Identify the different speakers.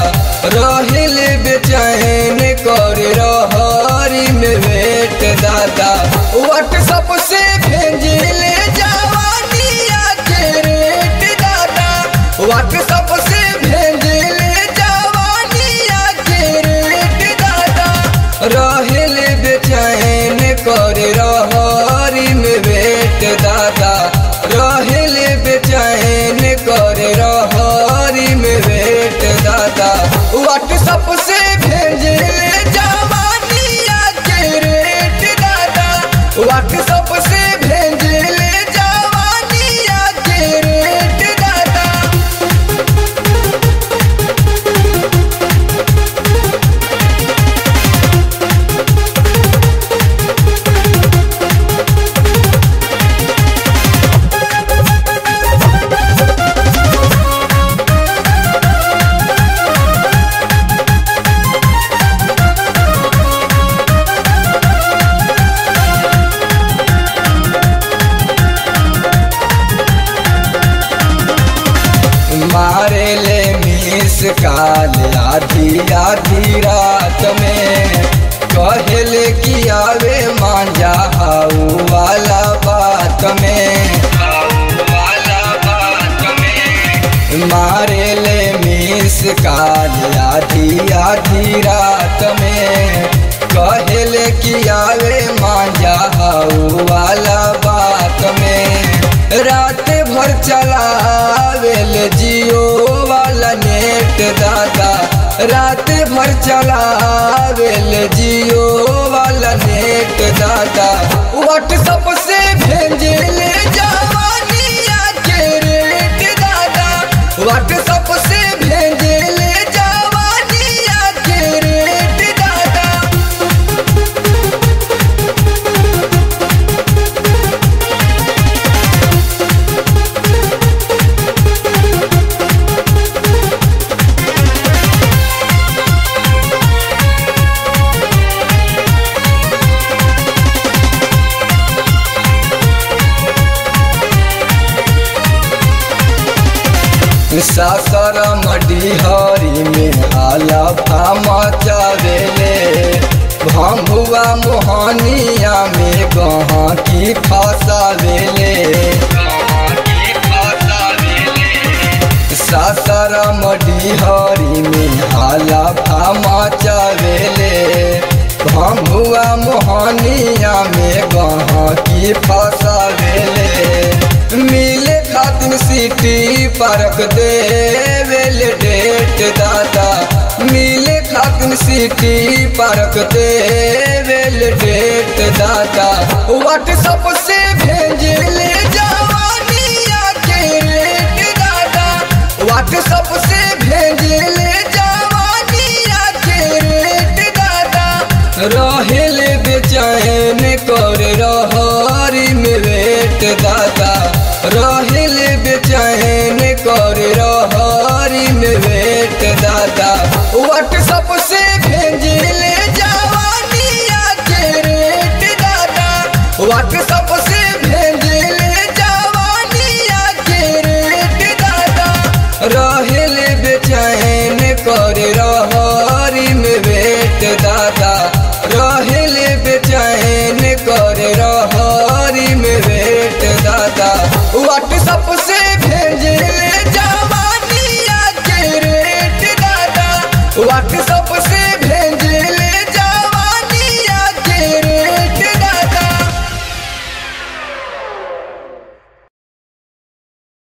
Speaker 1: रहिल बेचैन कर रहरी में वेट दादा व्हाट्सअप से भेजिले जवानिया के रेट दादा व्हाट्सअप से भेजिले जवानिया के रेट दादा रहिल बेचैन कर रहरी में वेट दादा रहिल बेचैन कर रहरी में वेट दादा व्हाट्सअप से भेजिले जवानिया के रेट दादा व्हाट्सअप से भेजिले जवानिया के रेट दादा मारे ले मिस काल आधी आधी रात में कहले कि आवे मांझा हाउ वाला बात में मारे ले मिस काल आधी आधी रात में कहले कि आवे मांझा हाउ वाला बात में रात भर चलावेल जियो वाला नेट दादा रात भर चलावेल जियो वाला नेट दादा व्हाट्सअप से भेजले जवानिया के रेट दादा व्हाट्सअप से भेजले जवानिया के रेट दादा सासर मडिहरी में हाला फामा चावेले भम्बुआ मोहनिया में गहा की फसावेले सासर मडिहरी में हाला फामा चावेले भम्बुआ मोहनिया में गहा की फसावेले मिले खातिर सिटी पार्क देवेल डेट दादा मिले खातिर सिटी पार्क देवेल डेट दादा व्हाट्सअप से भेजले जवानिया के रेट दादा व्हाट्सअप से भेजले जवानिया के रेट दादा रहेल बेचैन कर रहरी में वेट दादा रहेल बेचैन कर रहरी में वेट दादा व्हाट्सअप से भेजले जवानिया के रेट दादा व्हाट्सअप से भेजले जवानिया के रेट दादा रहेल बेचैन कर